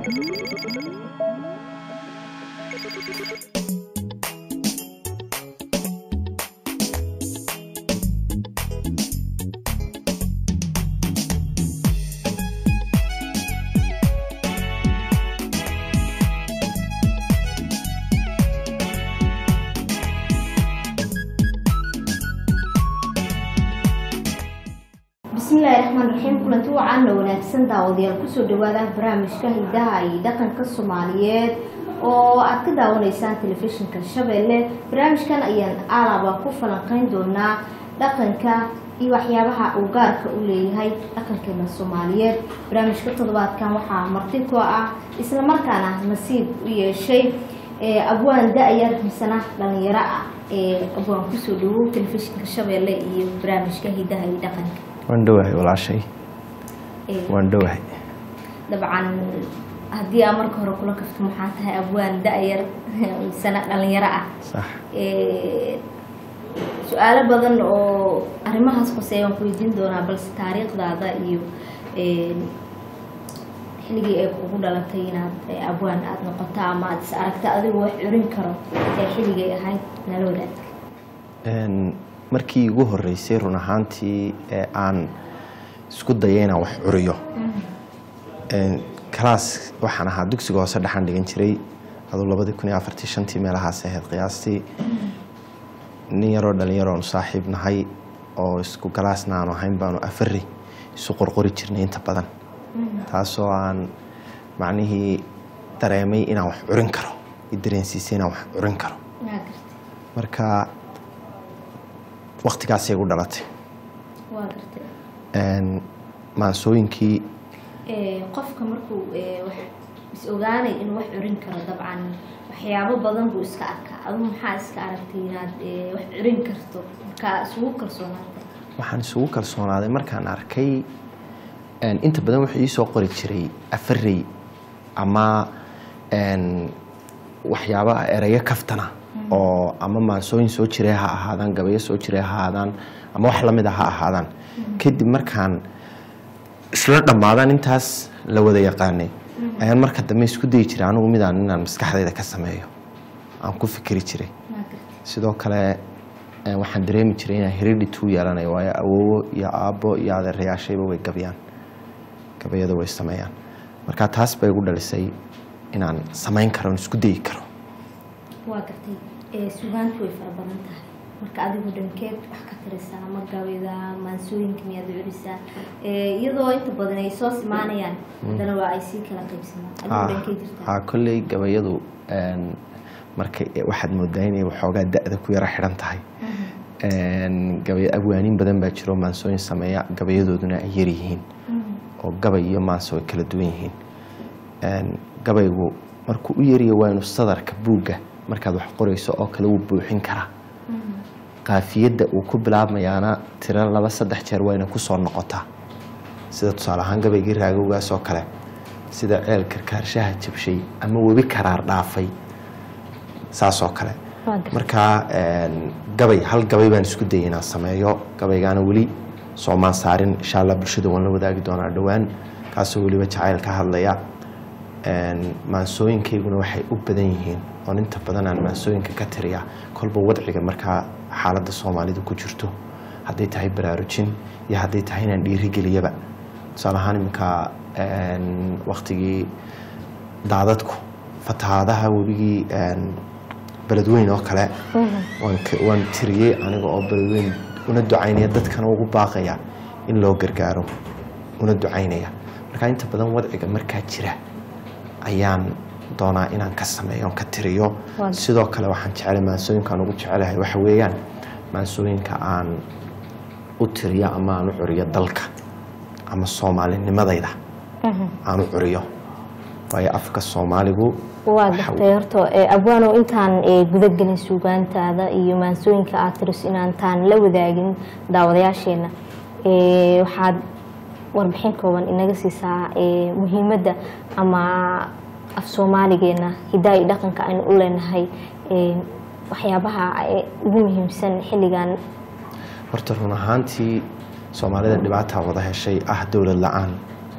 bismillaahi raxmaan raxiim kulanti wacaana wanaagsan daawadayaal kusoo dhawaada barnaamijka hidaha iyo dhaqanka soomaaliyeed oo aad ka daawanaysaan telefishinka shabeelle barnaamijkan ayaan alaba ku falanqeyn doonaa dhaqanka iyo waxyaabaha uu gaarka u leeyahay dhaqankeena soomaaliyeed barnaamijka toddobaadkan waxaa marti ku ah isla markaana nasiib u yeeshay abwaan da-yar misana dhalinyaro ah ee abwaan kusoo dhawow telefishinka shabeelle iyo barnaamijka hidaha iyo dhaqanka waan dhowahay walaashay waan dhowahay dabcan haddii aa marka hore kula kafto maxaa tahay abwaan da-yar misana dhalinyaro ah sax su-aalo badan oo arrimahaas hoseeya waan ku weydiin doonaa balse taariikhdaada iyo xilligii ay kugu dhalatay inaad abwaan aada noqoto ama aada is aragta adigoo wax curin karo ee xilligay ahayd nala wadaag markii igu horeysay run ahaantii ee aan isku dayay inaan wax curiyo kalaas waxaan ahaa dugsiga hoose dhexan dhigan jiray aduu labadii kun iyo afartii shantii meelahaas ahayd qiyaastii nin yaroo dhalinyaroonu saaxiib nahay oo isku galaasna aanu ahayn baanu afari isu qorqori jirnay inta badan taasoo aan macnihii dareemay inaan wax curin karo i dareensiisay inaan wax curin karo marka waktigaasay gu dhalatay waa gartay maansooyinkii qofka markuu wax is ogaanay inuu wax curin karo dabcan waxyaabo badan buu iska arkaa adigu maxaa iska aragtay inaad wax curin karto markaa isugu kalsoonaatay waxaan isugu kalsoonaaday markaan arkay inta badan wuxuu ii soo qori jiray afarey ama waxyaaba erayo kaftana oo ama maansooyin soo jiray ha ahaadaan gabayo soo jiray ha ahaadaan ama wax lamid a ha ahaadaan kadib markaan isla dhammaadaan intaas la wada yaqaanay ayaan marka dambe isku dayi jiray anigu midaan inaan maskaxdayda ka sameeyo aan ku fikri jiray sidoo kale waxaan dareemi jiray inaan heredity u yeelanayo waayo awoowo iyo aabbo iyo adeerayaashayba way gabyaan gabayada way sameeyaan marka taas bay igu dhalisay inaan samayn karo isku dayi karo waa gartay sugaantu way fara badan tahay marka adigu dhankeed wax ka tirisaa ama gabida maansooyinka miyaad curisaa iyadoo inta badan ay soo simaanayaan haddana waa ay sii kala qaybsamaan adigu dhankee jirtaa ha kolley gabayadu marka waxaad moodaa inay waxoogaa da-da ku yaro xidhan tahay gabay abwaaniin badan baa jiro maansooyin sameeya gabayadooduna ay yar yihiin oo gabay iyo maanse way kala duwan yihiin gabaygu markuu u yariya waa inu sadarka buugga markaad wax qorayso oo kale wuu buuxin karaa qaafiyadda uu ku bilaabmayaana tiro laba saddex jeer wayna ku soo noqotaa sida tusaale ahaan gabaygii raagowgaas oo kale sida ceel karkaarshaha jabshay ama webi karaar dhaafay saas oo kale markaa gabay hal gabay baan isku dayay inaan sameeyo gabaygaana weli soomaan saarin insha allah bulshada waan la wadaagi doonaa dhowaan kaasoo weliba jacayl ka hadlaya maansooyinkayguna waxay u badan yihiin oon inta badan aan maansooyinka ka tiriya kolba wadciga markaa xaaladda soomaalida ku jirto hadday tahay baraarujin iyo hadday tahay inaan dhiirigeliyaba tusaale ahaan iminka waktigii daadadku fatahaadaha webigii beledweyn oo kale waan tiriyey aniga oo beledweyn una ducaynaya dadkana ugu baaqaya in loo gargaaro una ducaynaya markaa inta badan wadciga markaa jira ayaan doonaa inaan ka sameeyo ka tiriyo sidoo kale waxaan jeclay maansooyinkaan ugu jecelahay waxa weeyaan maansooyinka aan u tiriyo ama aan u curiyo dalka ama soomaalinimadayda aan u curiyo waayo afka soomaaligu waa gartay horta abwaanow intaan gudagelin suugaantaada iyo maansooyinka aad tiris inaantaan la wadaagin daawadayaasheena waxaad warbixin kooban inaga siisaa muhiimadda ama af soomaaligeena hidaa iyo dhaqanka aynu u leenahay waxyaabaha ugu muhiimsan xilligan horta run ahaantii soomaalida dhibaataa wada heshay ah dowlad la-aan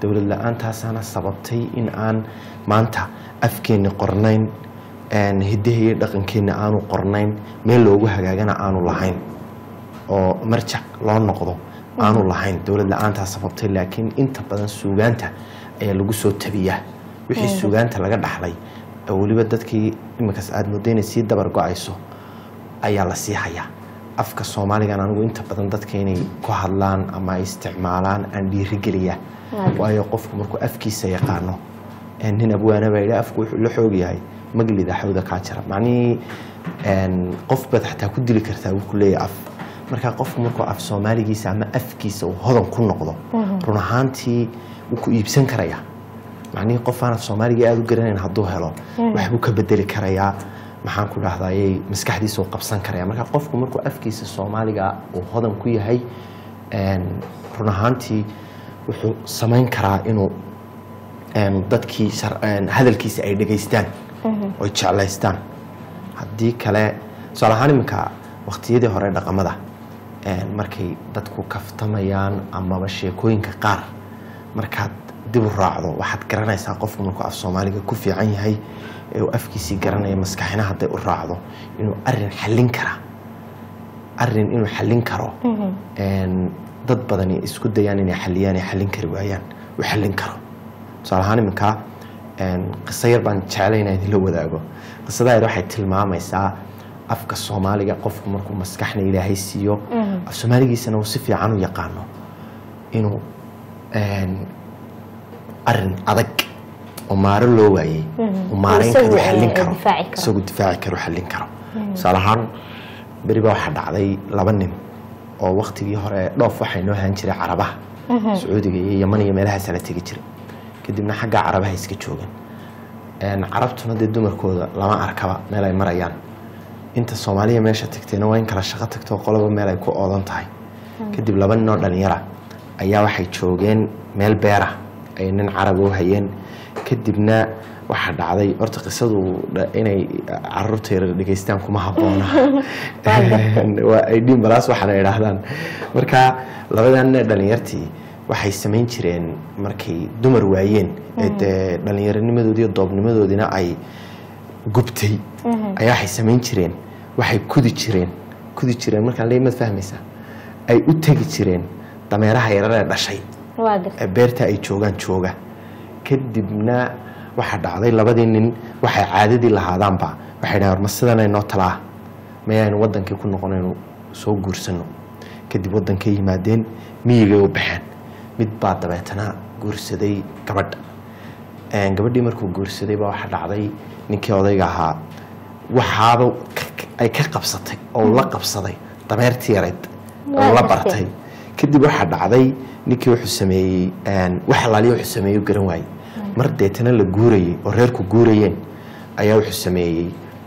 dowlad la-aantaasana sababtay in aan maanta afkeenni qornayn hiddaha iyo dhaqankeenna aanu qornayn meel loogu hagaagana aanu lahayn oo marjac loo noqdo aanu lahayn dowlad la-aantaa sababtay laakiin inta badan suugaanta ayaa lagu soo tabiyaa wixii suugaanta laga dhaxlay oo weliba dadkii iminkaas aada moodo inay sii dabar go-ayso ayaa la sii hayaa afka soomaaligan anigu inta badan dadka inay ku hadlaan ama ay isticmaalaan aan dhiirigeliya waayo qofku markuu afkiisa yaqaano nin abwaana baa yidhi afku wuxuu la xoog yahay maglida xawda kaa jira macnihii qof baad xataa ku dili kartaa wuu ku leeyahay af marka qofku markuu af soomaaligiisa ama afkiisa uu hodan ku noqdo run ahaantii wuu ku iibsan karayaa macnihii qof aan af soomaaliga aada u garanayn hadduu helo waxbuu ka bedeli karayaa maxaan ku dhahdaayey maskaxdiisa uu qabsan karaya marka qofku markuu afkiisa soomaaliga uu hodan ku yahay run ahaantii wuxuu samayn karaa inuu dadkii hadalkiisa ay dhegaystaan oy jeclaystaan haddii kale tusaale ahaan iminka waqtiyadii hore dhaqamada markay dadku kaftamayaan amaba sheekooyinka qaar markaad dib u raacdo waxaad garanaysaa qofku markuu af soomaaliga ku fiican yahay ee uu afkiisii garanaya maskaxina hadday u raacdo inuu arin xallin kara arin inuu xallin karo dad badani isku dayaan inay xalliyaan ay xallin kari waayaan uu xallin karo tusaale ahaan iminkaa qiso yar baan jeclay inaan idinla wadaago qisada yar waxay tilmaamaysaa afka soomaaliga qofku markuu maskaxna ilaahay siiyo af soomaaligiisana uu si fiican u yaqaano inuu arin adag oo maaro loo waayey uu maarayn karo xallin karo isagoo difaaci karo xallin karo tusaale ahaan beri baa waxaa dhacday laba nin oo waktigii hore dhoof waxay noo ahaan jiray carabaha sacuudiga iyo yaman iyo meelahaasa la tegi jiray kadibna xagga carabaha iska joogan carabtuna dee dumarkooda lama arkaba meel ay marayaan inta soomaaliya meesha tagtayna waa in kala shaqo tagto qoloba meel ay ku oodan tahay kadib laba nin oo dhalinyara ayaa waxay joogeen meel beera ay nin carab u hayeen kadibna waxaa dhacday horta qisadu inay caruurta yar dhegeystaan kuma habboona waa ay dhiin balaas waxaana idhaahdaan marka labadan dhalinyartii waxay samayn jireen markay dumar waayeen ee dee dhallinyaronimadoodii iyo doobnimadoodiina ay gubtay ayaa waxay samayn jireen waxay kudi jireen kudi jireen markaan leey maad fahmaysaa ay u tegi jireen dameeraha yarar ee dhashay ee beerta ay joogaan jooga kadibna waxaa dhacday labadii nin waxay caadadii lahaadaanba waxay dhahan warma sidanay noo talaa mayaynu wadankii ku noqonaynu soo guursano kadib wadankay yimaadeen miyigay u baxeen mid baa dabeetana guursaday gabadha gabadhii markuu guursaday baa waxaa dhacday ninkii odayga ahaa waxaaba ay ka qabsatay oo la qabsaday dameertii yarayd oo la bartay kadib waxaa dhacday ninkii wuxuu sameeyey wax alaaliya wuxuu sameeyey garan waayey mar deetana la guurayey oo reerku guurayeen ayaa wuxuu sameeyey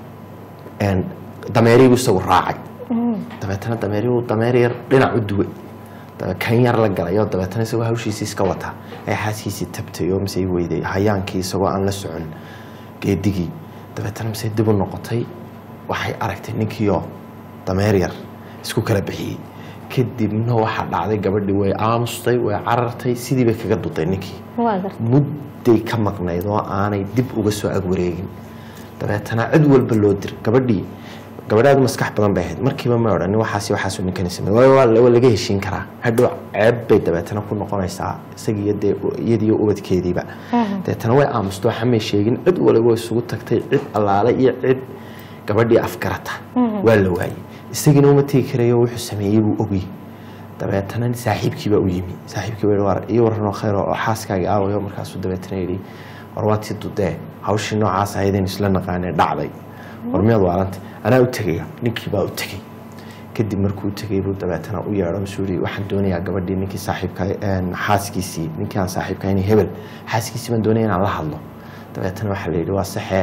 dameerigu isagu raacay dabeetana dameerigu dameer yar dhinac u duway kan yar la galay oo dabeetana isagoo hawshiisii iska wata ay xaaskiisii tabtay oo mise weyday hayaankii isagoo aan la socon geedigii dabeetana mise dib u noqotay waxay aragtay ninkiioo dameer yar isku kala bixiyey kadibna waxaa dhacday gabadhii way aamustay way carartay sidii bay kaga duday ninkii mudday ka maqnayd oo aanay dib uga soo agwareegin dabeetana cid walba loo dir gabadhii gabadhaadu maskax badan bay ahayd markiiba ma odhan waxaas waxaasuu ninkani samey waa laga heshiin karaa hadhow ceeb bay dabeetana ku noqonaysaa isagiiyo dee iyadiiyo ubadkeediiba dabeetana way aamustoo xamay sheegin cid waliba isugu tagtay cid allaale iyo cid gabadhii afgarata waa la waayey isagiina uma tegi karayo wuxuu sameeyey buu ogyey dabeetana saaxiibkiibaa u yimi saaxiibkiiba ii waranoo khayr oo xaaskaagii aawayo markaasuu dabeetana yidhi war waa tii dudee hawshii noocaas ahaydaynu isla naqaanee dhacday war miyaad waalanta anaa u tegaya ninkii baa u tegey kadib markuu u tegay buu dabeetana u yeedho masuu yidhi waxaan doonayaa gabadhii ninkii saaxiibka xaaskiisii ninkii aan saaxiibka inay hebel xaaskiisii baan doonaya inaan la hadlo dabeetana waxaa la yidhi waa saxe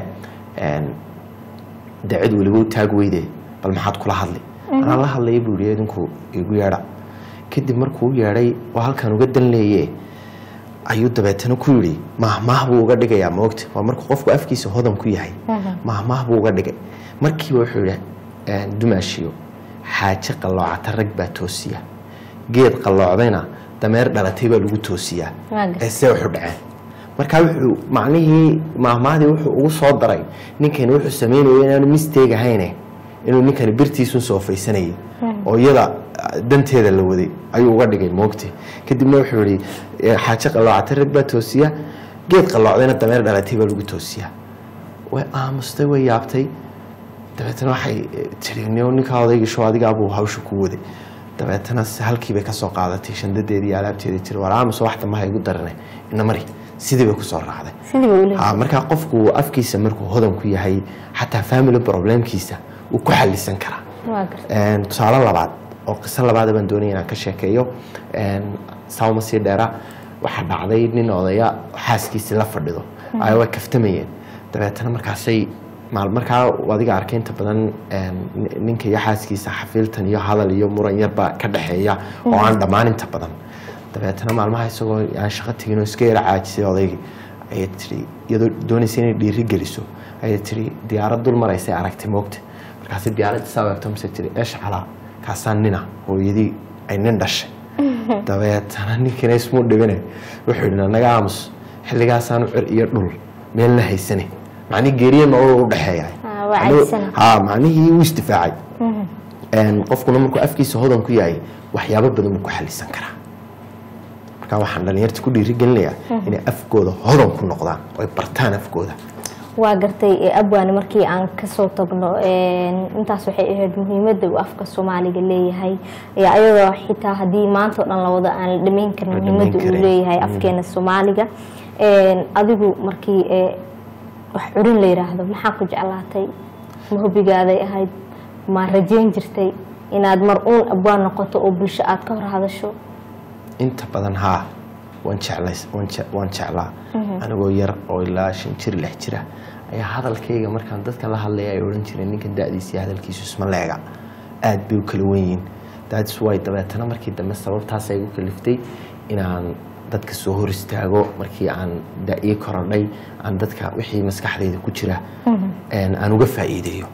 dee cid weliba u taag weyde bal maxaad kula hadli anaan la hadlaya buu yidhi idinku igu yeedha kadib markuu u yeedhay oo halkan uga dan leeye ayuu dabeetana ku yidhi mahmaah buu uga dhigayaa moogta waa markuu qofku afkiisa hodan ku yahay mahmaah buu uga dhigay markiiba wuxuu yidhi dumaashiyo xaaje qalloocata rag baa toosiya geed qalloocdayna dameer dhalatay baa lagu toosiyaa Waa gartay. ee see wuxu dhaceen marka wuxuu macnihii maahmaadii wuxuu ugu soo daray ninkani wuxuu sameynaya inaanu mistake ahayne inuu ninkani birtiisun soofaysanayay oo iyada ah, danteeda la waday ayuu uga dhigay moogti kadibna wuxuu yihi eh, xaajo qalloocatay rag baa toosiya geed qalloocdayna dameer dhalatay baa lagu toosiyaa way aamustay way yaabtay dabeetana waxay eh, tiri "Nio, ninkaa odaygisho adigaabuu hawsha ku waday dabeetana se halkii bay kasoo qaadatay shandadeedii iyo alaabteedii tiri war aamus wax damaha igu darane ina mari sidii bay kusoo raacday sidii bay uleeyahay ha markaa qofku afkiisa markuu hodan ku yahay xataa family problemkiisa wuu ku xalisan karaa waa gartay Een, tusaale labaad oo qiso labaad baan doonaya inaan ka sheekeeyo Een, saama sii dheera waxaa dhacday nin odaya xaaskiisii la fadhido ay way kaftamayeen dabeetana markaasay maal markaa adiga arkay inta badan een, nin- ninka iyo xaaskiisa xafiiltan iyo hadal iyo muran yarba ka dhexeeya oo aan dhammaan inta badan dabeetana maalmaha isagoo aan shaqo tegin oo iska yara caajisay odaygii ayay tiri iyadoo doonaysa inay dhiiri geliso ayay tiri diyaarad dul maraysay aragtay moogta markaasi diyaaradda saa eegto mise tiri eesh calaa kaasaan nina hooyadii ay nin dhashay dabeetana ninkina ismuu dhibine wuxuu yidhi naga aamus xilligaasaanu cir iyo dhul meelna haysane macnii geeriye nolol u dhexeeya Ah, waa cajisan. ha macnihii wuu isdifaacay Een, qofkuna markuu afkiisa hodan ku yahay waxyaabo badan buu ku xalisan karaa marka waxaan dhalinyarta ku dhiirigelinayaa inay afkooda hodan ku noqdaan oo ay bartaan afkooda waa gartay ee abwaani markii aan kasoo tagno een, intaas waxay ahayd muhiimadda uu afka soomaaliga leeyahay ee ayadoo xitaa haddii maanta oo dhan la wado aan la dhamayn karin La muhiimadda dhamayn uu karin. leeyahay Mm. afkeena soomaaliga Een, adigu markii ee, wax curin la yiraahdo maxaa ku jeclaatay ma hobigaaday ahayd ma rajayn jirtay inaad mar uun abwaan noqoto oo bulsho aad ka hor hadasho inta badan haa waan jeclays waan je- waan jeclaa anigoo yar oo ilaa shan jir lix jira ayaa hadalkayga markaan dadka la hadlaya ay odhan jireen ninkan da-diisa iyo hadalkiisu isma leega aad bay u kala wen yihiin that's why dabeetana markii dambe sababtaas ay igu kaliftay inaan dadka soo hor istaago markii aan da-ii korodhay aan dadka wixii maskaxdayda ku jira een, aan uga faa'iideeyo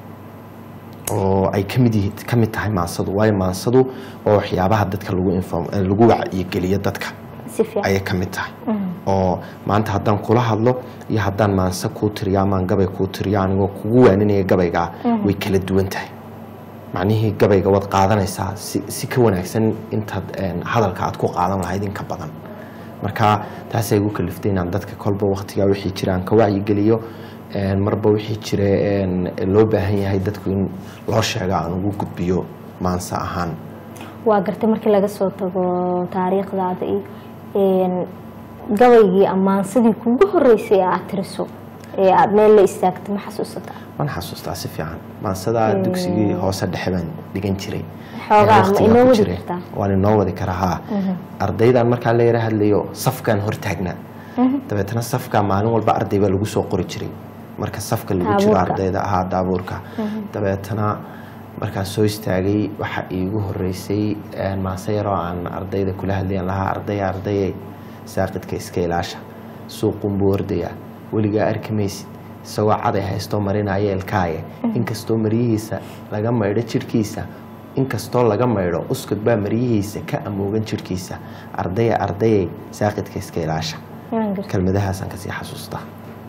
oo ay kamid yihiin ka mid tahay maansadu waayo maansadu waa waxyaabaha dadka lagu inform eh, lagu wacyigeliyo dadka si fiican ayay ka mid tahay oo maanta haddaan kula hadlo iyo haddaan maanse kuu tiriyo amaan gabay kuu tiriyo anigoo kugu waaninaya gabaygaa way kala duwan tahay macnihii gabayga waad qaadanaysaa si, si ka wanaagsan intaad een, hadalka aad ku qaadan lahayd in ka badan marka taasay igu kaliftay inaan dadka kolba waqtigaa wixii jira aan ka wacyigeliyo een, marba wixii jira een, loo baahan yahay dadku in loo sheego aan ugu gudbiyo maanse ahaan waa gartay markii laga soo tago taariikhdaada iyo een, gabaygii ammaansadii kugu horeysay ee aad tiriso ee aad meel la istaagtay ma xasuusataa waan xasuustaa si fiican maansadaa dugsigii hoose dhexe baan dhigan jiray Xoogaa, Ee, ma waqtigaa inoo ku wadi jiray. kartaa? waan inoo wadi karaa haa ardaydan markaa la yara hadlayo safkaan hortaagnaa dabeetana safka maalin walba arday baa lagu soo qori jiray marka safka lagu jiro Daabuurka. ardayda ahaa daabuurka dabeetana markaan soo istaagay waxa iigu horeysay een, maase yaroo aan ardayda kula hadlayan lahaa ardaya ardayay saaqidka iska ilaasha suuqun buu ordaya weligaa arki maysid isagoo caday haystoo marinaya elkaaye inkastoo maryihiisa laga maydho jidhkiisa inkastoo laga maydho uskud baa maryihiisa ka amoogan jidhkiisa ardaya ardayay saaqidka iska ilaasha Waan gartay. kelmadahaasaan kasii xasuustaa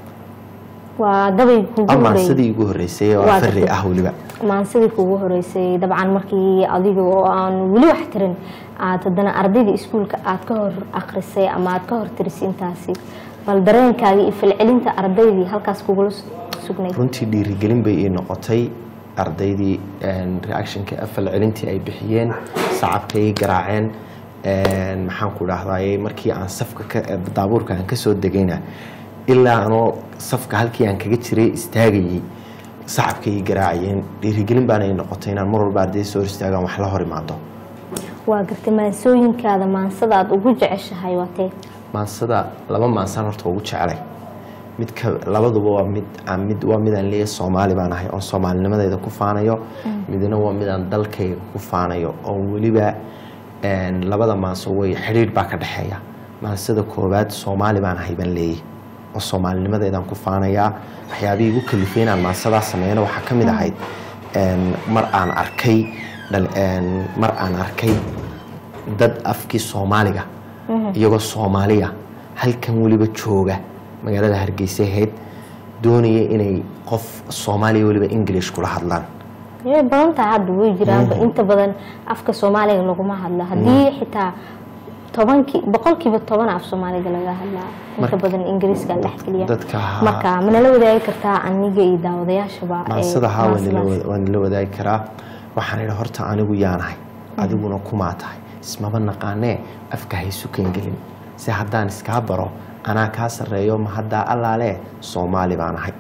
waa gabaygi kugu amaan horeeyay sidii igu horeysay oo Waa fari gartay. ah weliba maansadii kugu horeysay dabcan markii adiga oo aan weli wax tirin aad haddana ardayda iskuulka aad ka hor akrisay ama aad ka hor tirisay intaasi bal dareenkaagii iyo falcelinta ardaydii halkaas kugula su- sugnayd runtii dhiirigelin bay ii noqotay ardaydii een, reactionka falcelintii ay bixiyeen sacabkay ii garaaceen een, maxaan ku dhahdaye markii aan safka ka- daabuurka aan kasoo degayna ilaa anoo safka halkii aan kaga jiray istaagayay sacabkay ii garaacayeen dhiirigelin baana ii noqotay inaan mar walba ardayda soo hor istaagaan wax la hor imaado waa gartay maansooyinkaada maansada aad ugu jeceshahay waa tee maansada laba maansaan horta ugu jecelay mid ka labaduba waa mid aan mid waa midaan leeyahay soomaali baan ahay oon soomaalinimadayda ku faanayo midna waa midaan dalkayga ku faanayo oo weliba een, labada maanso way xidhiidh baa ka dhexeeya maansada koowaad soomaali baan ahay baan leeyahay oo soomaalinimadeydaan ku faanayaa waxyaabihii igu kalifay inaan maansadaa sameeyana waxaa ka mid ahayd een, mar aan arkay dhal- een, mar aan arkay dad afkii soomaaliga iyagoo soomaaliya halkan weliba jooga magaalada hargeysa ahayd doonaya inay qof soomaaliya weliba english kula hadlaan way badan tahay hadda way jiraanba inta badan afka soomaaliga laguma hadlo haddii xitaa tobankii boqolkiiba toban af soomaaliga laga hadlaa inta Marka- badan ingiriiska la dhexgeliya dadka ha- marka manala wadaagi kartaa aniga iyo daawadayaashaba ee maansada haa waan nila maansadaas. wada- waan nila wadaagi karaa waxaan idhi horta anigu yaanahay adiguna kumaa tahay ismaba naqaanee afka haysu kangelin si haddaan iskaa baro anaa kaa sarreeyo ma haddaa allaale soomaali baan ahay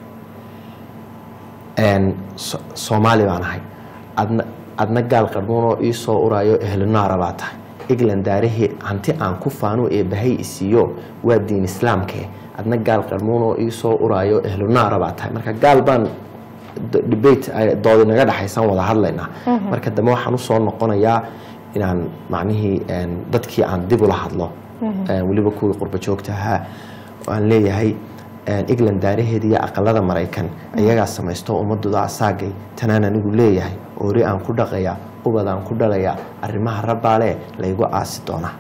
Een, So- soomaali baan ahay adna adna gaal qarmuunoo ii soo uraayo ehlunaara baa tahay england daarahee hanti aan ku faano ee bahay isiiyo waa diin islaamkee adna gaal qarmuunoo ii soo uraayo ehlunaara baa tahay marka gaal baan d- debate ay- doodi naga dhexaysan wada hadlaynaa marka dambe waxaan usoo noqonayaa inaan macnihii een, dadkii aan dib ula hadlo een, weliba kuwii qurba joogta ahaa aan leeyahay een, england daaraheeda iyo aqalada maraykan ayagaa samaysto ummadooda asaagay tanaan anigu leeyahay oori aan ku dhaqaya ubad aan ku dhalaya arrimaha rabbaale laygu aasi doonaa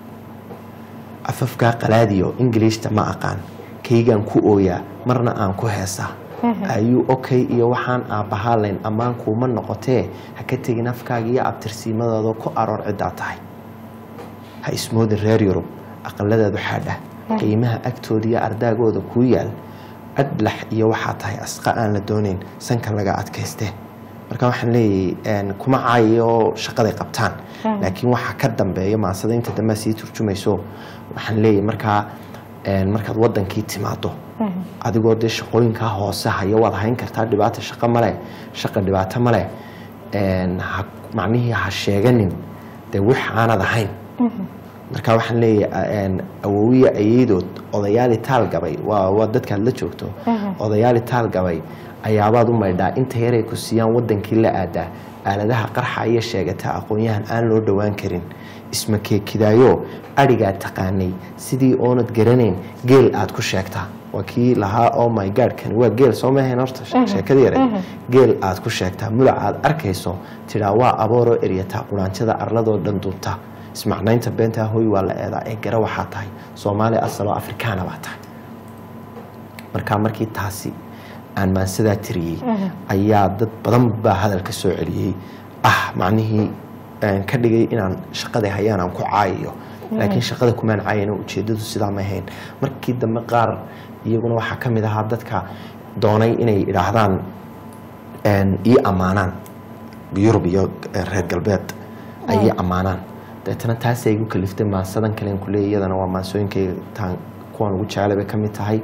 afafkaa qalaadiyo ingiliishta ma aqaan kaygaan ku ooyaa marna aan ku heesaa ayuu okay iyo waxaan aabbahaalayn ammaan kuuma noqotee ha ka tegin afkaaga iyo abtirsiimadooda ku aroor ciddaa tahay ha ismoodin reer yurub aqaladaadu xaadha qiimaha agtooda iyo ardaagooda kuu yaal adlax iyo waxaa tahay asqa aan la doonayn sanka laga adkayste marka waxaan leeyahay een, kuma caayo shaqaday qabtaan laakiin waxaa ka dambeeya maansada inta dambe sii turjumayso waxaan leeyahay markaa een, markaad wadankii timaado adigoo dee shaqooyinkaa hoose haya waad hayn kartaa dhibaato shaqo male shaqa dhibaato male een, ha- macnihii ha sheeganin dee wix aanad ahayn marka waxaan leeyahay een, awowiya ayeydood odayaali taal gabay waa waa dadkaad la joogto odayaali taal gabay ayaabaad u maydhaa inta yaray ku siiyaan wadankii la aadaa aaladaha qarxa iyo sheegata aqoon-yahan aan loo dhowaan karin isma keekidaayo adhigaa taqaanay sidii oonad garanayn geel aad ku sheegtaa waa kii lahaa oh my god kani waa geel soo mahayn horta sheekada yare geel aad ku sheegtaa mulac aad arkayso tidhaa waa abooroo eryataa quraanjada arladoo dhan duubta ismacnaynta beentaa hooy waa la eedaa ee gara waxaa tahay soomaali asaloo afrikaana baa tahay markaa markii taasi aan maansadaa tiriyey ayaa dad badan baa hadalka soo celiyey ah macnihii een, ka dhigay inaan shaqada hayaan aan ku caayayo laakiin shaqada kumaan caayana ujeedadu sidaa ma ahayn markii dambe qaar iyaguna waxaa ka mid ahaa dadka doonay inay idhaahdaan een, ii ammaanaan yurub iyo eh, reer galbeed ay ii ammaanaan deetana taasay igu kaliftay maansadan kalen kuleeya iyadana waa maansooyinkayga taan kuwan ugu jeclay bay ka mid tahay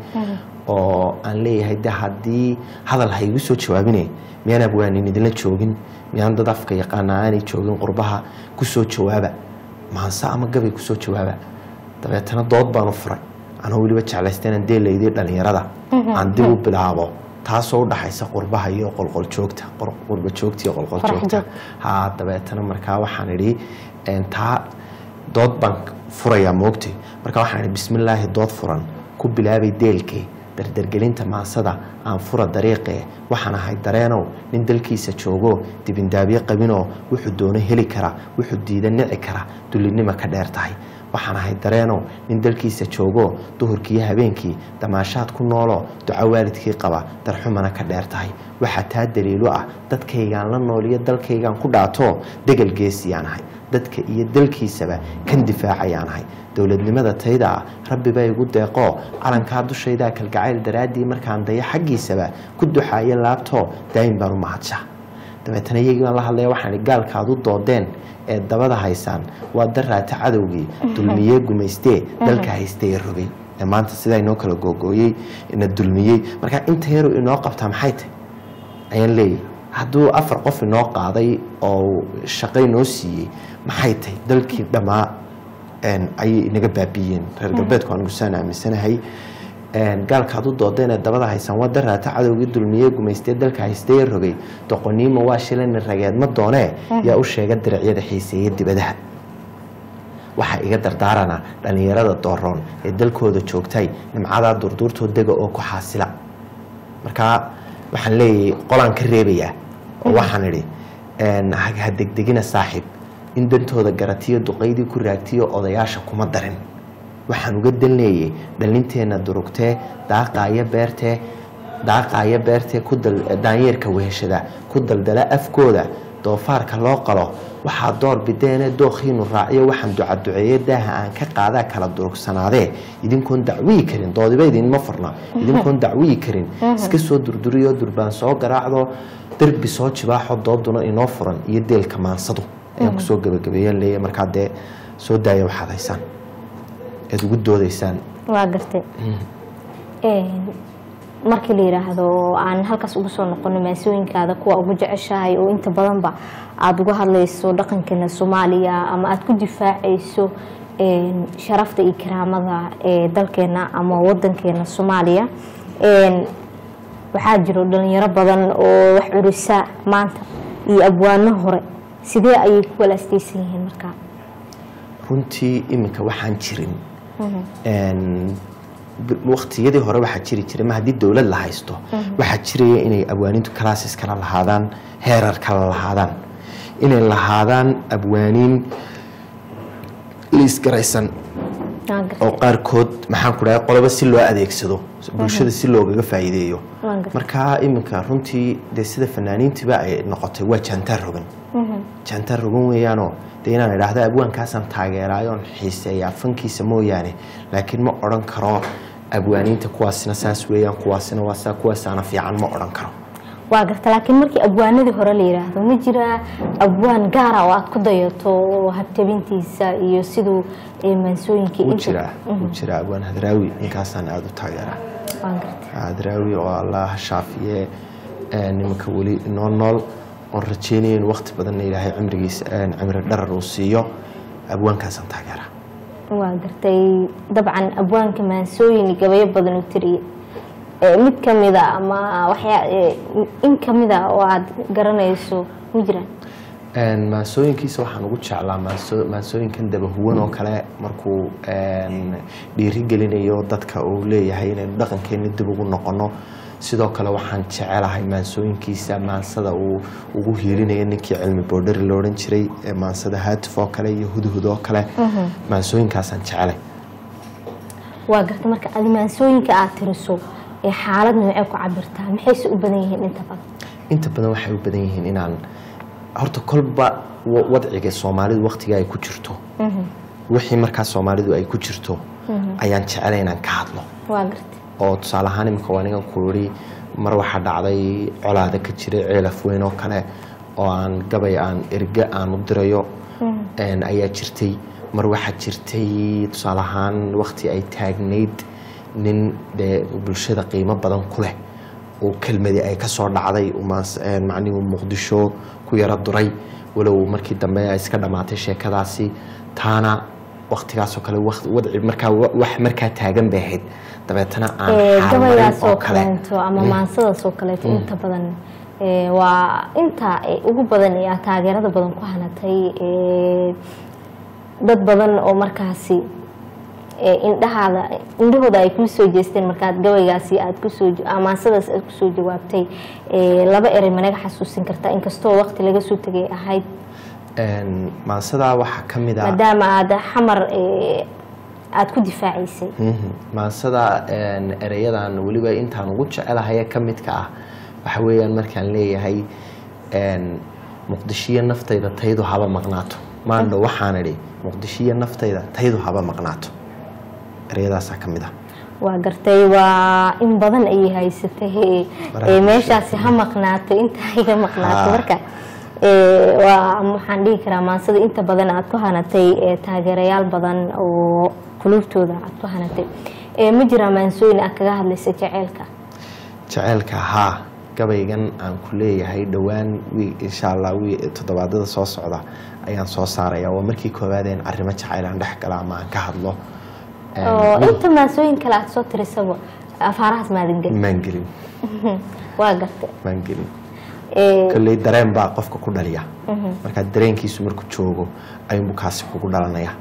oo aan leeyahay de haddii hadal ha igu soo jawaabine miyaan abwaanin idinla joogin miyaan dad afka yaqaana aanay joogin qurbaha kusoo jawaaba maanse ama gabay kusoo jawaaba dabeetana dood baan u furay anoo weliba jeclaysta inaan deelaydii dhalinyarada aan dib u bilaabo taasoo udhaxaysa qurbaha iyo qolqoljoogta qor- qurba joogta iyo qolqoljoogta joogta. ha dabeetana markaa waxaan idhi een, taa dood baan furayaa moogtay marka waxaan idhi bismillaahi dood furan ku bilaabay deelkee dardargelinta maansada aan fura dariiqee waxaan ahay dareenow nin dalkiisa joogo dibindaabyo qabinoo wuxuu doono heli kara wuxuu diida nici kara dullinima ka dheer tahay waxaan ahay dareenow nin dalkiisa joogo duhurkiiyo habeenkii damaashaad ku noolo duco waalidkii qaba darxumana ka dheer tahay waxaa taa daliilo ah dadkaygaan la nooliyo dalkaygaan ku dhaato degal geesiyaan ahay dadka iyo dalkiisaba kan difaacayaan ahay dowladnimada tayda ah rabbi baa igu deeqoo calankaa dushaydaa kalgacayl daraaddii markaan dayo xaggiisaba ku duxaayo laabtoo daayin baan u mahadsha dabeetana iyagii baan la hadlaya waxaan ihi gaalkaad u doodeen ee dabada haysaan waa daraata cadowgii dulmiyee gumaystee dalka haystee ee rogay ee maanta sidaa inoo kala googooyey ina dulmiyey marka inta yaru inoo qabtaa maxay tahay ayaan leeyahay hadduu afar qof inoo qaaday oo shaqo inoo siiyey maxay tahay dalkii dhammaa een, ayay inaga baabiiyeen reer galbeedku anigu saan aaminsanahay een, gaalkaad u doodeen ee dabada haysaan waa daraata cadowgii dulmiyey gumaystee dalka haystee rogay doqoniima waa shilani rageed ma doonee yaa u sheega diracyada xiiseeya dibadaha waxaa iga dardaarana dhallinyarada dooroon ee dalkooda joogtay nimcadaa durduurtoo dega oo ku xaasila markaa waxaan leeyahay qolaan ka reebayaa oo waxaan idhi een, ha ha degdegina saaxiib in dantooda garatiyo duqaydii ku raagtiyo odayaasha kuma darin waxaan uga dan leeyay dhalinteenna durugtee daaqaaya beertee daaqaaya beertee ku dal- daanyeerka weheshada ku daldala afkooda doofaarka loo qalo waxaa door bideene dookhiinu raaciyo waxaan ducaduceeye daaha aan ka qaadaa kala durugsanaadee idinkoon dacwiyi karin doodiba idinma furna idinkoon dacwiyi karin iska soo durduriyo durbaan soo garaacdo derbi soo jibaaxo dooduna inoo furan iyo deelka maansadu ayaan kusoo gabagabeeyan leeya markaa dee soo daaya waxaad haysaan ead ugu doodaysaan waa gartay Een, markii la yiraahdo aan halkaas ugu soo noqono maasooyinkaada kuwa ugu jeceshahay oo inta badanba aada uga hadlayso dhaqankeena soomaaliya ama aada ku difaacayso een, sharafta iyo karaamada ee dalkeena ama wadankeena soomaaliya Een, waxaa jiro dhalinyaro badan oo wax curisa maanta iyo abwaano hore sidee ayay ku walaastaysan yihiin markaa runtii iminka waxaan jirin Een, b- waqtiyadii hore waxaa jiri jiray ma haddii dowlad la haysto waxaa jiraya inay abwaanintu classes kala lahaadaan heerar kala lahaadaan inay lahaadaan abwaaniin liisgaraysan Waa gartay. oo qaarkood maxaan ku dhahay qoloba si loo adeegsado bulshada si loogaga faa'iideeyo Waa gartay. marka iminka runtii dee sida fanaaniintiba ay noqotay waa jaantaar rogan jaantaar rogan weeyaanoo dee inaan idhaahdo abwaankaasaan taageeraayo oon xiiseeyaa fankiisa mooyaane laakiin ma odhan karo abwaaniinta kuwaasina saas weeyaan kuwaasina waa saa kuwaasaana fiican ma odhan karo waa garta laakiin markii abwaanadii hore la yiraahdo ma jiraa abwaan gaara oo aad ku dayato oo habtabintiisa iyo siduu ee, maansooyinkii wuu inta- jiraa wuu jiraa abwaan hadraawi ninkaasaan aada u taageeraa Waa gartay. hadraawi oo allah shaafiye ee, nimanka weli noo nool oon rajeynaya in waqti badanna ilaahay cimrigiisa ee, cimri dharar uu siiyo abwaankaasaan taageeraa waa gartay dabcan abwaanka maansooyin iyo gabayo badan u tiriyey Ee, mid kamida ama waxyaa ee, in kamida oo aad garanayso ma jiraan Een, maansooyinkiisa waxaan ugu jeclaa maanso- maansooyinkan dabahuwan oo kale markuu een, dhiirigelinayo dadka uu leeyahay inaynu dhaqankeena dib ugu noqono sidoo kale waxaan jecelahay maansooyinkiisa maansada uu ugu hiilinayo ninkii cilmi boodhari la odhan jiray ee maansada haatif oo kale iyo hudhud oo kale maansooyinkaasaan jecelay waa gartay marka adi maansooyinka aad tiriso ee xaalad noocee ku cabirtaa maxayse u badan yihiin inta badan inta badan waxay u badan yihiin inaan horta kolba wa- wadciga soomaalidu waqtiga ay ku jirto wixii markaa soomaalidu ay ku jirto ayaan jecelay inaan ka hadlo waa gartay oo tusaale ahaan imika waa ningan ku iri mar waxaa dhacday colaada ka jiray ceelaf weyn oo kale oo aan gabay aan erge aan u dirayo een, ayaa jirtay mar waxaa jirtay tusaale ahaan waqti ay taagnayd nin dee bulshada qiimo badan ku leh oo kelmadii ay ka soo dhacday uu maas- een, macnihi uu muqdisho ku yaro duray walow markii dambe ay iska dhammaatay sheekadaasi taana waqtigaasoo kale waqti- wadci markaa wa- wax markaa taagan bay ahayd dabeetana aan Ee, xaalmarin gabaygaas oo oo kale kaleeto ama maansadaas oo kaleeto inta badan ee, waa inta ee, ugu badan ee aad taageerada badan ku hanatay ee, dad badan oo markaasi ee, indhahaada indhahooda ay kuu soo jeesteen markaad gabaygaasi aad kusoo ja- ama maansadaas aad kusoo jawaabtay ee, laba erey managa xasuusin kartaa inkastoo waqti laga soo tegay ahayd Een, maansadaa waxaa ka mid ah maadaama aad xamar ee, aad ku difaacaysay Mhm. maansada een, ereyadan weliba intaan ugu jecelahaye ka midka ah waxa weeyaan markaan leeyahay een, muqdishiyo naftayda taydu haba maqnaato maandho waxaan idhi muqdishiyo naftayda taydu haba maqnaato ereyadaasaa ka mid ah waa gartay waa in badan ayay haysatay ee, Baraha ee, meeshaasi ha maqnaato inta iga maqnaato Ha. marka ee, waa waxaan dhihi karaa maansada inta badan aad ku hanatay ee, taageerayaal badan oo quluubtooda aad ku hanatay Ee, ma jiraa maansooyin aad kaga hadlaysa jaceylka jaceylka haa gabaygan aan ku leeyahay dhowaan wi insha allah wi toddobaadada soo socda ayaan soo saaraya waa markii koowaadeen arrimo jacayl aan dhex gala ama aan ka hadlo Een, oo mid- inta maansooyin kale aad soo tirisaba afaarahaas maadan gelin maan gelin waa gartay maan gelin Ee, kolley dareen baa qofka ku dhaliya markaa dareenkiisu markuu joogo ayuunbu kaasi kugu dhalanaya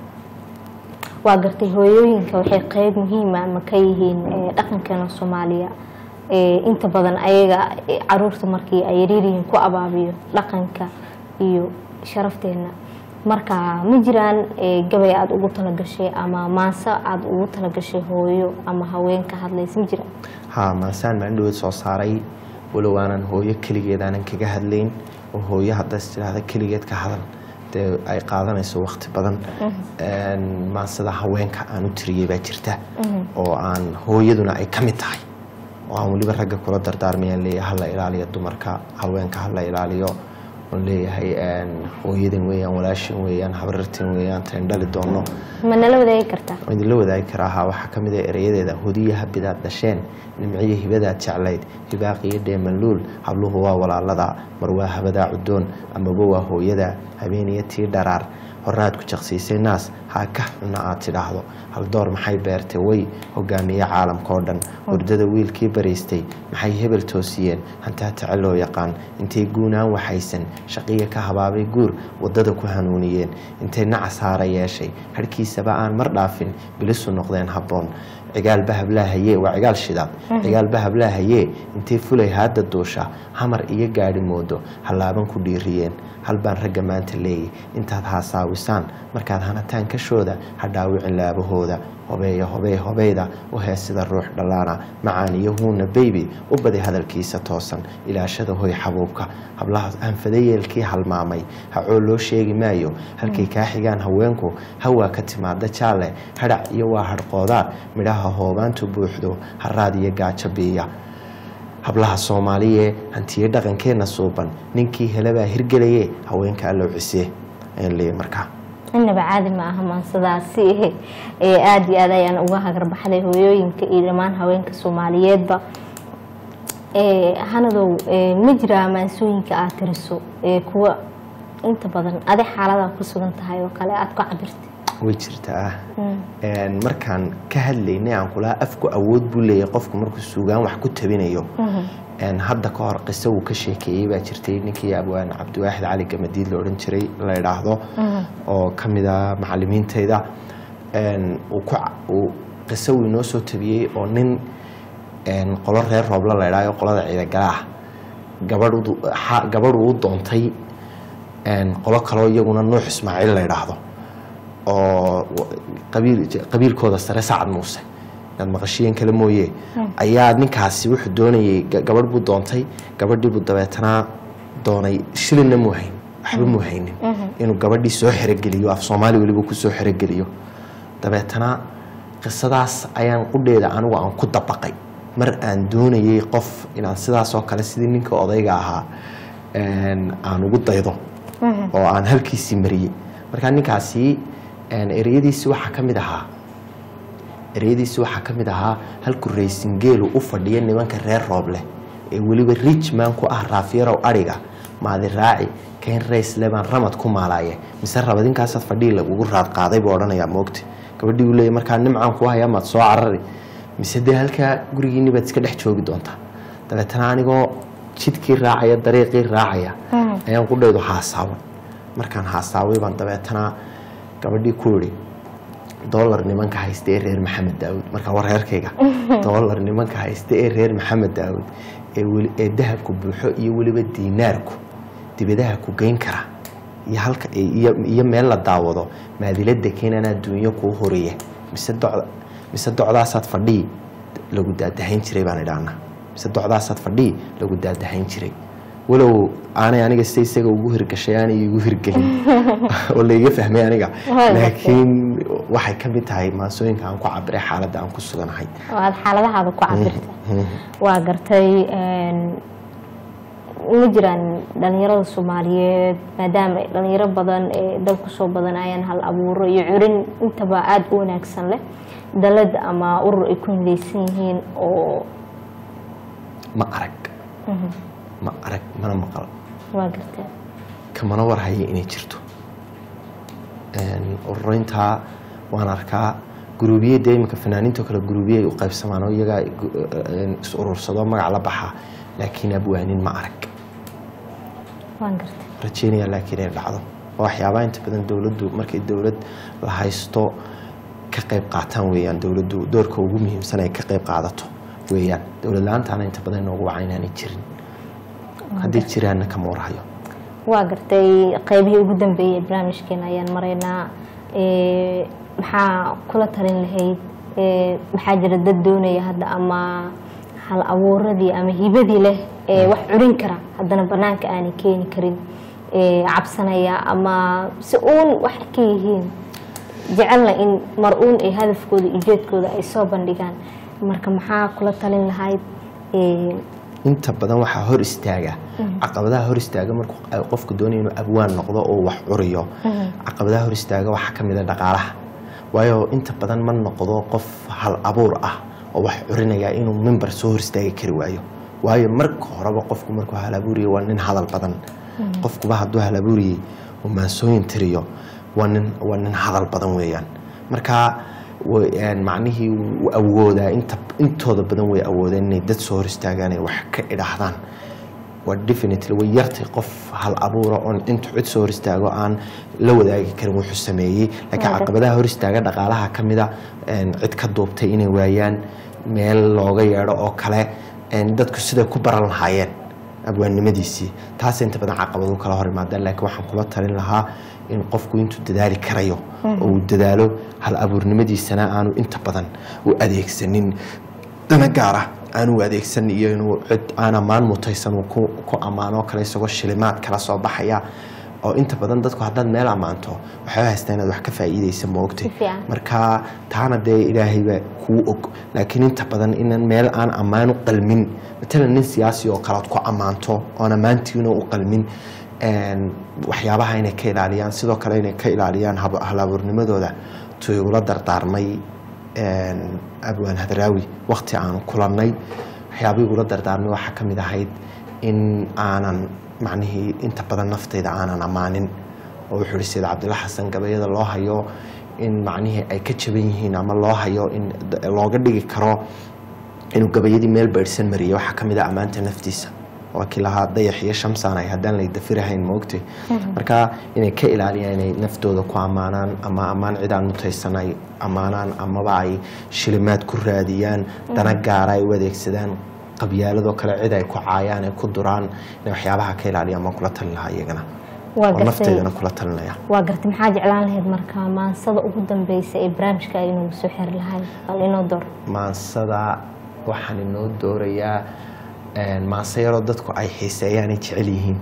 waa gartay hooyooyinka waxay qeyb muhiima ama ka yihiin ee, dhaqankeena soomaaliya Ee, inta badan ayaga ee, caruurta markii ay yaryaryihiin ku abaabiyo dhaqanka iyo sharafteena marka ma jiraan ee, gabay aada ugu talagashay ama maanso aada ugu talagashay hooyo ama haween ka hadlaysa ma jiraan haa maasaan maandhaweed soo saaray walow aanan hooyo keligeed aanan kaga hadlayn oo hooyo haddaas tidhaahda keligeed ka hadal dee ay qaadanayso waqti badan Een, maansada haweenka aan u tiriyey baa jirta oo aan hooyaduna ay ka mid tahay oo aan weliba ragga kula dardaarmayaan leeyahay hala ilaaliyo dumarka haweenka hala ilaaliyo oon leeyahay een, hooyadan weeyaan walaashan weeyaan habrartan weeyaan tayn dhali doono ma nala wadaagi kartaa waan idinla wadaagi karaa haa waxaa ka mid ah erayadeeda hodiya habidaad dhasheen nimciyo hibadaad jeclayd hibaaqiyo dheemaluul habluhu waa walaalada mar waa habadaa cudoon amaba waa hooyada habeeniyo tii dharaar horaad ku jaqsiisay naas haa ka xunna aad tidhaahdo haldoor maxay beertay way hogaamiye caalamka oo dhan hurdada wiilkii bariistay maxay hebel toosiyeen hantaa tace loo yaqaan intay guunaan waxaysan shaqiya ka habaabay guur wadada ku hanuuniyeen intay nacas haara yeeshay harhkiisaba aan mar dhaafin bilisu noqdeen habboon cigaal bahablaa hayee waa cigaal shidaad cigaal bahablaa hayee intay fulay haadda duusha hamar iyo gaadhi moodo hallaaban ku dhiiriyeen hal baan ragga maanta leeyay intaad haasaawisaan markaad hanataan kashooda ha dhaawicin laabahooda hobeeya hobey hobeyda u hees sida ruux dhallaana macaan iyo huuna beybi u badi hadalkiisa toosan ilaashada hoy xabuubka hablaha hanfadayeelkii halmaamay hacoo loo sheegi maayo halkay kaa xigaan haweenku hawaa ka timaada jaalle hadhac iyo waa hadhqoodaar midhaha hoobaantu buuxdo haraad iyo gaajo biiya hablaha soomaaliye hantiye dhaqankeenna suuban ninkii helabaa hirgelaye haweenka allow cisee ayaan leeyahay markaa inaba caadi ma aha maansadaasi ee aada iyo aad ayaan uga hagarbaxday hooyooyinka iyo dhammaan haweenka soomaaliyeedba ee hanadow ee ma jiraa maansooyinka aad tiriso ee kuwa inta badan adi xaalada ku sugan tahay oo kale aada ku cabirtay way jirtaa Een, markaan ka hadlaynay aan kulaha afku awood buu leeyahay qofku markuu suugaan wax ku tabinayo Een, hadda ka hor qiso uu ka sheekeeyey baa jirtay ninkii abwaan cabdiwaaxid cali gamadiid la odhan jiray la idhaahdo oo ka mid a macalimiintayda Een, uu ku ca- uu qiso uu inoo soo tabiyey oo nin een, qolo reer roobla la idhaayo qolada ciidagalaah gabadhu gabadhu u doontay een, qolo kaloo iyaguna nuux ismaaciil la idhaahdo oo qabiil qabiilkooda sare sacad muuse inaad maqashiyeen kale mooye ayaa ninkaasi wuxuu doonayay ga- gabadh buu doontay gabadhii buu dabeetana doonay shilinna muu hayn waxba muu haynin inuu gabadhii soo xerogeliyo af soomaali weliba ku soo xerogeliyo dabeetana qisadaas ayaan qudheeda anigu aan ku dabaqay mar aan doonayay qof inaan sidaas oo kale sidii ninka odayga ahaa een, aan ugu daydo oo aan halkiisii mariyey markaa ninkaasi een, ereyadiisi waxaa ka mid ahaa ereyadiisi waxaa ka mid ahaa halku raysingeelu u fadhiyo nimanka reer rooble ee weliba richman ku ah raafyarow adhiga maadi raaci kayn raysle baan ramad ku maalaaye mise rabadinkaasaad fadhii lagugu raad qaaday buu odhanayaa moogta gabadhii uu leeyay markaa nimcaan ku hayaa maad soo carari mise dee halkaa gurigiinni baad iska dhex joogi doontaa dabeetana anigoo jidkii raacaya dariiqii raacaya ayaan qudhaydu haasaawan markaan haasaaway baan dabeetana gabadhii ku idhi dolar nimanka haysta ee reer maxamed daawud marka war reerkayga dolar nimanka haysta ee reer maxamed daawud ee weli- ee dahabku buuxo iyo weliba diinaarku dibadaha ku geyn kara iyo halka iyo iyo meel la daawado maadilada keenan adduunyo kuu horeeya mise docda mise docdaasaad fadhii lagu daadahayn jiray baan idhahnaa mise docdaasaad fadhii lagu daadahayn jiray walow aanay aniga sida isaga ugu hirgashay aanay igu hirgelin oo laiga fahmay aniga Waa laakiin waxay ka mid tahay maansooyinka aan ku cabiray xaaladda aan ku suganahay oo aada xaaladahaada ku cabirtay waa gartay een, ma jiraan dhalinyarada soomaaliyeed maadaama ay dhalinyaro badan ee dalku soo badanayaan hal abuuro iyo curin intaba aada u wanaagsan leh dalad ama urur ay ku midaysan yihiin oo ma arag ma arag mana maqal waa gartay kamana war haya inay jirto Een, ururintaa waan arkaa guruubiye dee iminka fanaaniinto kale guruubiye ay u qaybsamaan oo iyagaa gu- een, is urursado magac la baxa laakiin abwaanin ma arag waan gartay rajeynaya laakiin inay dhacdo oo waxyaabaha inta badan dowladdu markay dowlad la haysto ka qayb qaataan weeyaan dowladdu doorka ugu muhiimsan ay ka qayb qaadato weeyaan dowlad la-aantaana inta badan inoogu waca inaanay jirin hadday jiraanna kama warhayo waa gartay qeybihii ugu dambeeyey ee barnaamijkeena ayaan maraynaa Ee, maxaa kula talin lahayd Ee, maxaa jira dad doonaya hadda ama hal abuuradii ama hibadii leh ee wax curin kara haddana banaanka aanay keeni karin Ee, cabsanaya ama si uun wax ka yihiin jecelna in mar uun ay hadafkooda ujeedkooda ay soo bandhigaan marka maxaa kula talin lahayd Ee, inta badan waxaa hor istaaga caqabadaha hor istaaga markuu qofku doonaya inuu abwaan noqdo oo wax curiyo caqabadaha hor istaaga waxaa ka mid a dhaqaalaha waayo inta badan ma noqdo qof hal abuur ah oo wax curinaya inuu mimbar soo hor istaagi kari waayo waayo marka horeba qofku markuu hal abuuriye waa nin hadal badan qofkuba hadduu hal abuuriyey uu maansooyin tiriyo waa nin waa nin hadal badan weeyaan marka way- een, macnihii wuu awoodaa inta intooda badan way awoodeen inay dad soo hor istaagaan ay wax ka idhaahdaan waa definitely way yartay qof hal abuura oon intu cid soo hor istaago aan la wadaagi karin wuxuu sameeyey laakiin Waa caqabadaha hor istaaga dhaqaalaha ka mida een, cid ka duubtay inay waayaan meel looga yeedho oo kale een, dadku siday ku baran lahaayeen abwaannimadiisii taas inta badan caqabadu kala hor imaadaan laakiin waxaan kula talin lahaa in qofku intuu dadaali karayo oo uu dadaalo hal abuurnimadiisana aanu inta badan u adeegsanin dana gaara aanu u adeegsan iyo inuu cid aan ammaan mutaysan uu ku ku ammaanoo kale isagoo shilimaad kala soo baxaya oo inta badan dadku haddaad meel ammaanto waxay u haystaa inaad wax ka faa'iidaysa moogtay Si fiican. marka taana dee ilaahayba kuu og laakiin inta badan inan meel aan ammaan u qalmin matalan nin siyaasi oo kalead ku ammaanto oon ammaantiina u qalmin een, waxyaabaha inay ka ilaaliyaan sidoo kale inay ka ilaaliyaan hab- hal-abuurnimadooda tu igula dardaarmay een, abwaan hadraawi waqti aanu kulannay waxyaaba igula dardaarmay waxaa ka mid ahayd in aanan macnihii inta badan naftayda aanan ammaanin oo wuxuu ihi sida cabdilla xasan gabayada loo hayo in macnihii ay ka jaban yihiin ama loo hayo in d- looga dhigi karo inuu gabayadii meel baydhsan mariyay waxaa ka mid a ammaanta naftiisa waa kii lahaa dayax iyo shamsaan ay haddaan lay dafirahayn moogtay marka inay ka ilaaliyaan inay naftooda ku ammaanaan ama ammaan cidaan mutaysan ay ammaanaan amaba ay shilimaad ku raadiyaan dana gaara ay u adeegsadaan qabyaaladoo kale cid ay ku caayaan ay ku duraan inay waxyaabaha ka ilaaliyaan baan kula talin lahaa iyagana waa oo gartay nafteedana kula talinaya waa gartay maxaa jeclaan lahayd marka maansada ugu dambeysa ee barnaamijka inuu soo xiri lahay bal inoo door maansada waxaan inoo doorayaa een, maanse yaroo dadku ay xiiseeyaan ay jecel yihiin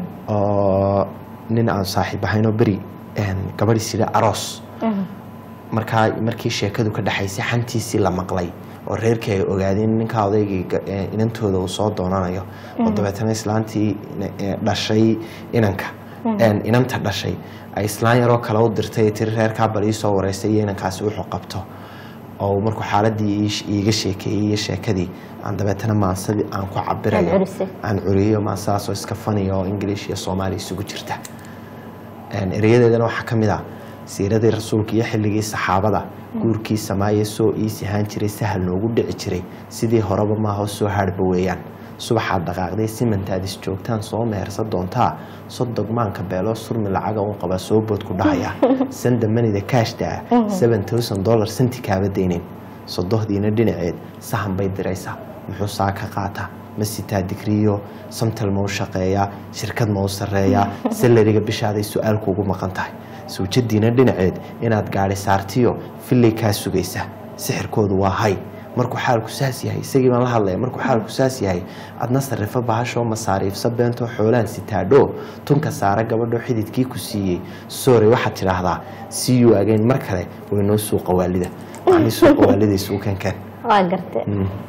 oo nin aan saaxiib ahaynoo beri een, gabadhi sida aroos markaa markii sheekadu ka dhexaysay xantiisii la maqlay oo reerkii ay ogaadeen ninkaa odaygii ga- ee, inantooda uu soo doonanayo oo dabeetana islaantii ee, dhashay inanka een, inanta dhashay ay islaan yaroo kale u dirtay ee tiri reerkaa bal ii soo wareysay iyo inankaasi wuxuu qabto oo markuu xaaladii ii- iiga sheekeeyey iyo sheekadii aan dabeetana maansadii aan ku Aad cabirayo curisay. aan curiyo maasadaasoo iska faniya oo ingiliish iyo soomaali isugu jirta Een, erayadeedana waxaa ka mid ah siiradii rasuulka iyo xilligii saxaabada guurkii samaaye soo iisi ahaan jiray sahal noogu dhici jiray sidii horeba maaho soo haadhba weeyaan subaxaad dhaqaaqday simantaad is joogtaan soo mehersa doontaa sodog maanka beeloo surmi lacaga un qaba soo bood ku dhahaya sanda manida kaashta ah seven thousand dollar santi kaaba deynin sodohdiina dhinaceed sahan bay diraysaa muxuu saa ka qaataa ma sitaa digriyo samtal ma u shaqeeyaa shirkad ma u sarreeyaa salariga bishaaday su-aal kuugu maqan tahay suujadiina dhinaceed inaad gaadhi saartiyo fillay kaa sugaysa sixirkoodu waa hay markuu xaalku saas yahay isagii baan la hadlaya markuu xaalku saas yahay adna sarrifo bahashoo masaariifsa beentoo xoolaan sitaadho tunka saara gabadho xididkii ku siiyey soore waxaad tidhaahdaa siyu agayn mar kale waynoo suuqa waalida macnii suuqa waalida isuukankan waa gartay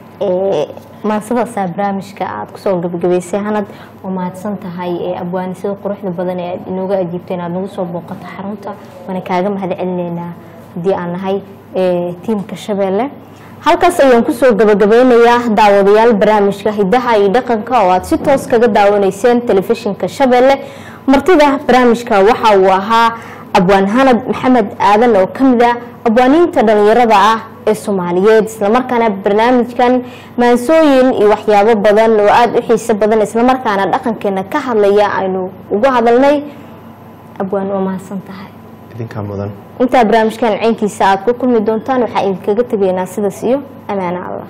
maansadaasa barnaamijka aada kusoo gabagabaysay hanad oo mahadsan tahay ee abwaanisada quruxda badan ee aad inooga ajiibteen aada nagu soo booqato xarunta waana kaaga mahad celineynaa haddii aan nahay ee, tiimka shabeelle halkaas ayaan kusoo gabagabeynayaa daawadayaal barnaamijka hidaha iyo dhaqanka oo aad si toos kaga daawanayseen telefishinka shabeelle martida barnaamijka waxa uu ahaa abwaan hanad maxamed aadan oo ka mid ah abwaaniinta dhalinyarada ah ee soomaaliyeed islamarkaana barnaamijkan maansooyin iyo waxyaabo badan oo aada u xiiso badan islamarkaana dhaqankeena ka hadlaya aynu ugu hadalnay abwaan waa mahadsan tahay idinkaa mudan intaa barnaamijkan ceynkiisa aada ku kulmi doontaan waxaa idinkaga tegaynaa sidaas iyo amaano allah